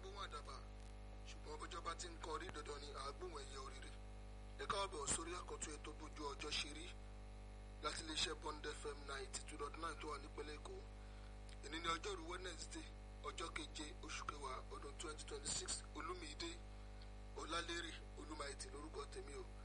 gbóhùn àdàbà ṣùgbọ́n bọ́jọ́ bá ti ń kọ́ orí dandan ni àgbóhùn ẹ̀yẹ oríire ẹ káàbọ̀ sórí àkọ́tún ètò bójú ọjọ́ ṣe rí láti iléeṣẹ́ Bond FM ninety two dot nine tó wà nípínlẹ̀ Èkó èní ní ọjọ́rú Wednesday ọjọ́ keje oṣù kẹwàá ọdún twenty twenty six olúmídé ọlálérè olúmáìtì lórúkọ tèmi o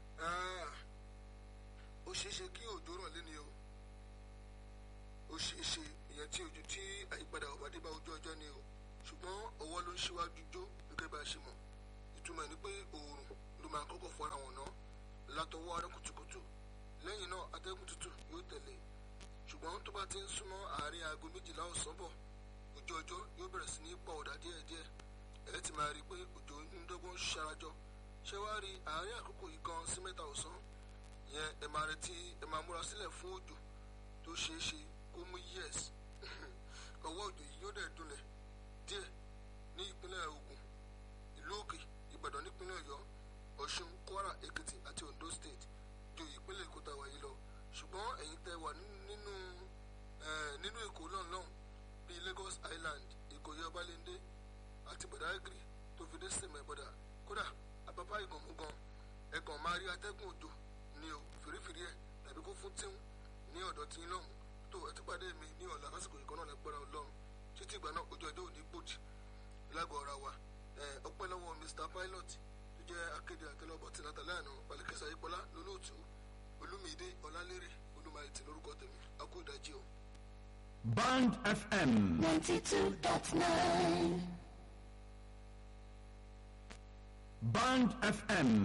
ó ṣeéṣe kí òjò rọ̀ lẹ́ni o ó ṣeéṣe ìyẹn tí ojú tí àyípadà ọ̀bàdé bá ojú ọjọ́ ni o ṣùgbọ́n ọwọ́ ló ń ṣíwájú jó gẹ́gẹ́ bá a ṣe mọ̀ ìtumọ̀ ni pé oòrùn ló máa kọ́kọ́ fọ́ra wọn ná látọwọ́ ará kùtùkùtù lẹ́yìn náà atẹ́gùn tútù yóò tẹ̀lé ṣùgbọ́n tó bá ti ń súnmọ́ àárín aago méjìlá ọ̀sán bọ̀ ojú ọjọ́ yóò bẹ̀rẹ̀ sí ní pọ̀ ọ̀dà díẹ̀díẹ̀ ẹ ti máa rí i pé òjò ń dọ́gbọ́n ṣarajọ ṣé wàá rí àárín àkókò yìí kan sí mẹ́ta ọ̀sán ìyẹn ẹ máa retí ẹ máa múra sílẹ̀ fún òjò tó ṣeé ṣe kó mú yẹ́s ọwọ́ òjò yìí yóò dẹ̀ dunlẹ̀ díẹ̀ ní ìpínlẹ̀ Ògùn ìlú Òkè Ìbàdàn nípínlẹ̀ Ọ̀yọ́ Ọ̀ṣun Kwara Èkìtì àti Ondo State ju ìpínlẹ̀ Èkó tàwa yìí lọ ṣùgbọ́n ẹ̀yin tẹ́ wà nínú nínú Èkó lọ́nlọ́n bíi Lagos Island Ìkòyí Ọbalẹ́ndé àti Badagry tó fi dé sèmẹ̀ bọ́dà kódà àpapá ìgànmúgan ẹ̀gàn máa rí atẹ́gùn òjò ní o fìrífìrí ẹ̀ tàbí kó fún tíhun ní ọ̀dọ̀ tí ń lọ́hùn tó ẹ ti pàdé mi ní ọ̀la lásìkò ìkan náà lágbára Ọlọ́run títí ìgbà náà ojú ọjọ́ òní gbòdì lágọ̀ọ́ ara wa ọpẹ́ lọ́wọ́ Mr Pilot tó jẹ́ akéde àtẹlọ́bọ̀ tí nàtàlẹ́ àná balẹ̀kẹsà ìpọ́lá lólóòtú olúmídé ọlálérè olúmayẹtì lórúkọ tèmi akó ìdájí o. Band FM. ninety two dot nine. Band FM